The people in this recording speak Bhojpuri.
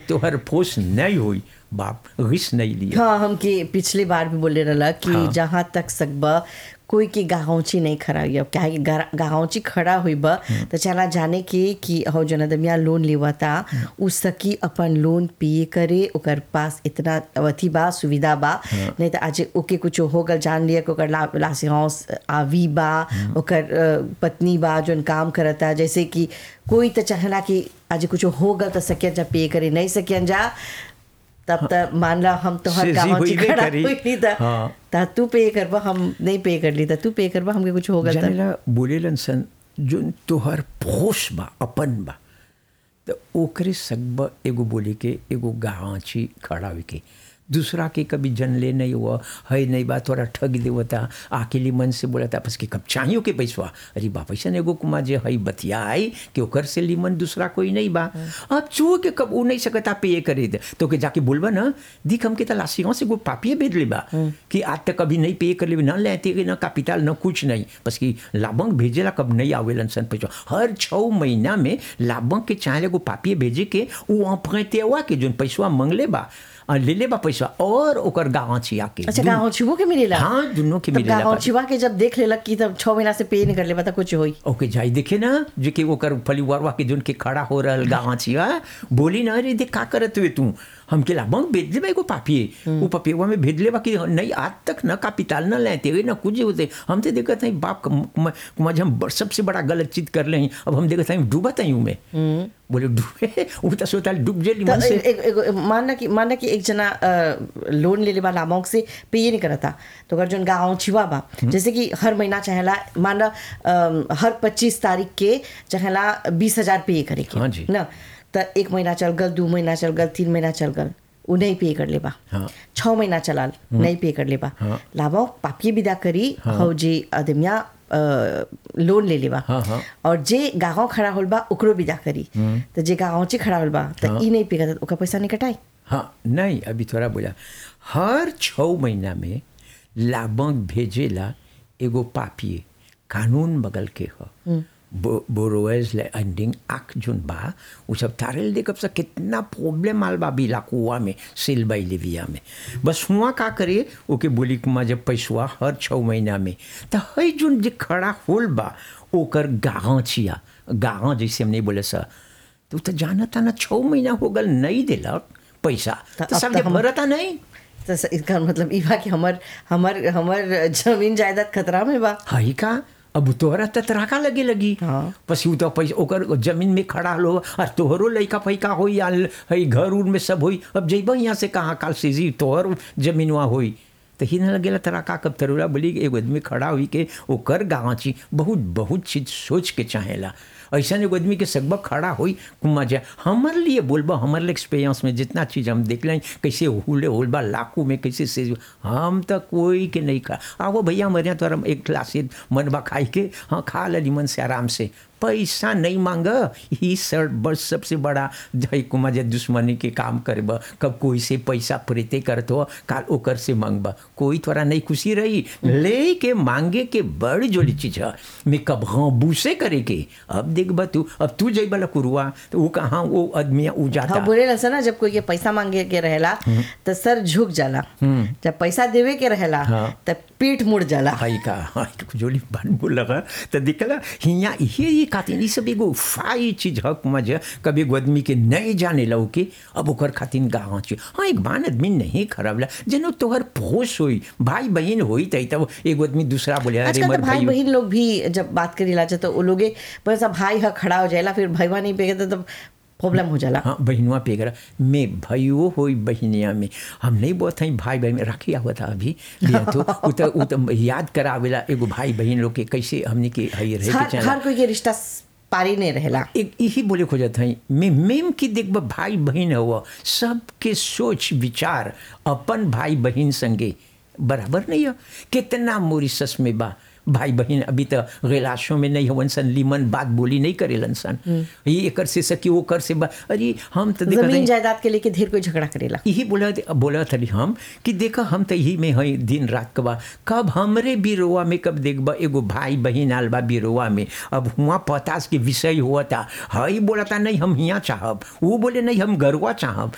तोहर फोस नहीं हुई बाप घिस नहीं लिया हाँ हमके पिछली बार भी बोले रहला कि हाँ। जहाँ तक सकबा कोई की गाहौची नहीं खड़ा हुई क्या है कि गा- गाहौची खड़ा हुई बा तो चला जाने के कि हो जन आदमिया लोन लेवा था उ सकी अपन लोन पे करे ओकर पास इतना अवधि बा सुविधा बा नहीं तो आज ओके कुछ हो गल जान लिया कि ओकर ला, लासियांस आवी बा ओकर अ, पत्नी बा जोन काम करता जैसे कि कोई तो चाहला कि आज कुछ हो गल तो सकियन जा पे करे नहीं सकियन जा तब तक मान ला हम तोहर से जी गाँव होइबे खड़ा करी। हुई नहीं था हाँ। ता तू पे करबा हम नहीं पे कर ली था तू पे करबा हमके कुछ हो गल था जानेला बोलेलन सन जो तोहर फोस बा अपन बा तो ओकरे सकबा एगो बोले के एगो गाँची खड़ा हुई के दूसरा के कभी जनले नहीं हुआ है नहीं बा तोरा ठग देवता अकेले मन से बोला था बस कि कब चाहियो के पैसवा अरे बा पैसा एगो कुमा जे है बतिया आई कि ओकर से लीमन दूसरा कोई नहीं बा अब चो के कब उ नहीं सकता पे करे दे तो के जाके बोलबा ना दिख हमके त लासियों से एगो पापिए भेज ले बा कि आज तक कभी नहीं पे कर ले ना लेते कि ना कैपिटल ना कुछ नहीं बस कि लाभंक भेजेला कब नहीं आवेलन सन पैसा हर छः महीना में लाभंक के चाहे एगो पापिए भेजे के उ अपते हुआ के जोन पैसवा मंगले बा आ, ले ले बा पैसा और ओकर गाँव छिया के अच्छा दुन- गाँव छिवो के मिलेला हाँ दुनों के तब मिलेला गाँव पापी। छिवा के जब देख लेलक कि तब छह महीना से पे नहीं कर ले बता कुछ होई ओके जाई देखे ना जो कि ओकर परिवारवा के जोन के खड़ा हो रहल गाँव छिया बोली ना अरे देख का करत हुए तू हमके लाभंक भेज दे एगो पापिए वो पपियवा में भेज ले कि नहीं आज तक न कापिताल न लेते हुए न कुछ होते हम तो देखते हैं बाप कुमार हम ब- सबसे बड़ा गलत चीज कर ले हैं अब हम देखते हैं डूबत हैं में बोले डूबे वो तो सोता डूब जे तो लिमन से एक, एक, एक, मानना कि मानना कि एक जना अ, लोन ले ले वाला अमाउंट से पे ये नहीं करता तो अगर जोन गाँव छिवा बा जैसे कि हर महीना चाहेला मान ला अम, हर पच्चीस तारीख के चाहेला बीस हजार पे करे के हाँ जी। ना तो एक महीना चल गल दो महीना चल गल तीन महीना चल गल उ नहीं पे कर लेबा हाँ। छः महीना चलाल नहीं पे कर लेबा हाँ। लाभो पापिये विदा करी हौ जे आदमिया अ, लोन ले लेबा हाँ, हाँ। और जे गाँव खड़ा होल बा ओकरो विदा करी तो जे गाँव चे खड़ा होल बा तो ई नहीं पे करता ओकर पैसा नहीं कटाई हाँ नहीं अभी थोड़ा बोला हर छः महीना में लाभंक भेजेला एगो पापिए कानून बगल के ह बो, बोरोवेज एंडिंग आँख जोन बा उ सब तारेल देखब से कितना प्रॉब्लम आल बा बिलाकुआ में सेल बाई लिविया में बस हुआ का करे ओके बोली कुमा जब पैसवा हर छः महीना में तो है जोन जे खड़ा होल बा ओकर गाँव छिया गाँव जैसे हम नहीं बोले सर तो तो जाना था ना छः महीना हो गल नहीं दिलक पैसा तो तो अब सब तो जब हम- भरता नहीं तो स- इसका मतलब ई बा कि हमर हमर हमर जमीन जायदाद खतरा में बा हई का अब तोहरा त तराका लगे लगी हाँ। पसी उ तो पैसा ओकर जमीन में खड़ा लो और तोहरो लइका फैका होई या हई घर उर में सब होई अब जइब यहाँ से कहाँ काल से जी तोहर जमीनवा होई तो ही न लगेला तराका कब तरुरा बोली कि एगो आदमी खड़ा हुई के ओकर गाँची बहुत बहुत चीज सोच के चाहेला ऐसा एगो आदमी के सगबा खड़ा होई कुमा जाए हमार लिए बोलबा हमारे लिए एक्सपीरियंस में जितना चीज़ हम देख लें कैसे हुले होलबा लाखों में कैसे से हम तो कोई के नहीं खा आओ भैया हमारे यहाँ तो हम एक गिलास मनबा खाई के हाँ खा ली मन से आराम से पैसा नहीं मांग ही सर बस सबसे बड़ा जय कुमार जे दुश्मनी के काम करब कब कोई से पैसा प्रीते करत हो काल ओकर से मांगब कोई थोड़ा नहीं खुशी रही ले के मांगे के बड़ जोड़ी चीज है मैं कब हाँ बूसे करे के अब देखब तू अब तू जइब कुरुआ तो वो कहाँ वो आदमी उ जाता हाँ बोले ना ना जब कोई के पैसा मांगे के रहेला तो सर झुक जाला जब पैसा देवे के रहेला हाँ। तो पीठ मुड़ जाला हाई का हाई जोली बन बोलगा तो दिखला हिया ये ये खातिर ई सब एगो फाई चीज हक मज कभी एगो आदमी के नहीं जाने लो के अब ओकर खातिर गाँव छी हाँ एक बान आदमी नहीं खराब ला जनो तोहर पोस होई भाई बहन होई तई तब एगो आदमी दूसरा बोले अरे आजकल मर तो भाई भाई बहन लोग भी जब बात करी ला तो वो लोगे बस अब भाई हा खड़ा हो जाएला फिर भैया नहीं पेगे तो प्रॉब्लम हो जाला हाँ बहनुआ पे करा मैं भाइयों होई बहनिया में हम नहीं बोलते हैं भाई बहन में रखिया हुआ था अभी लिया तो उ तो उ तो याद करावेला एगो भाई बहन लोग के कैसे हमने के हई रहे के हर चाहेला। हर कोई के रिश्ता पारी नहीं रहेला एक यही बोले खोजत हई मैं मेम की देखब भाई बहन हुआ सबके सोच विचार अपन भाई बहन संगे बराबर नहीं है कितना मोरिसस में बा भाई बहन अभी तो गिलासों में नहीं हवन सन लीमन बात बोली नहीं करेलन सन ये एकर से सकी वो कर से बा अरे हम तो देखत जमीन हई- जायदाद के लेके ढेर कोई झगड़ा करेला यही बोला बोला थली हम कि देखा हम तो यही में हई दिन रात कबा कब हमरे बिरोवा में कब देखबा एगो भाई बहन आल बा बिरोवा में अब हुआ पतास के विषय हुआ था हई बोला था नहीं हम हियाँ चाहब वो बोले नहीं हम गरुआ चाहब